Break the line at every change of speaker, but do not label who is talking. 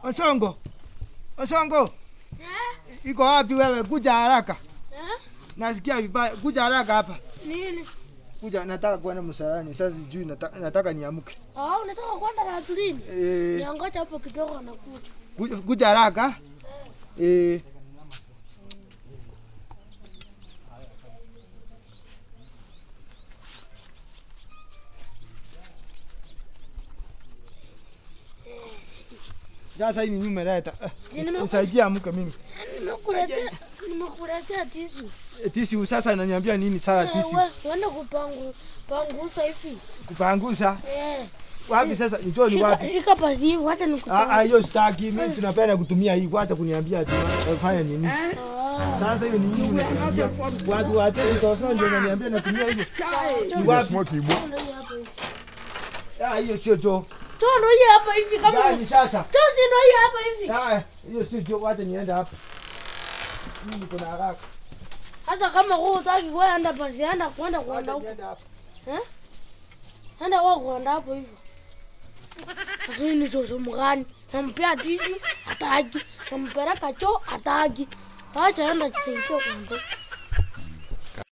Osongo. Osongo,
Eh?
iko wapi wewe? Kuja haraka.
Eh?
Nasikia vibaya. Kuja haraka hapa.
Nini?
Kuja, nataka kwenda msalani. Sasa sijui nataka, nataka niamke.
Ah, unataka kwenda Ratulini?
Eh,
Niangoja hapo kidogo anakuja.
kuja, kuja haraka. Eh, Sasa hii ni nyuma leta.
Si nime-
Nisaidie amke mimi.
Nimekuletea nimekuletea tisi.
Eh, Tisi sasa ananiambia nini sasa tisi?
Wewe uende kupangu pangusa hivi.
Kupangusa.
Eh.
Wapi sasa? Njoo ni
Shika
wapi?
shika pasi hivi wacha
Ah, ah,
nikupangue.
hiyo sitaki. Mimi tunapenda kutumia hii. Wacha kuniambia ati fanya nini.
Ah.
Sasa hiyo ni nini unatumia? Watu wa tesi kwa ndio unaniambia natumia hivyo. Ni wapi?
Smoke ibo.
Ndio hii hapa hivi.
Ah, hiyo sio choo.
Toa ndio hii hapa hivi kama.
Gani sasa?
Toa si ndio hii hapa hivi.
Ah, hiyo sio choo. Wacha niende hapa. Mimi niko na haraka.
Sasa kama wewe utaki kwenda pasi enda kwenda kwenda
Wacha
huko.
niende hapa.
Enda wewe kwenda hapo hivyo. Sasa hii ni soso mgani? Nampea tisi hataki. Nampeleka choo hataki. Acha enda kisaidia kwenda.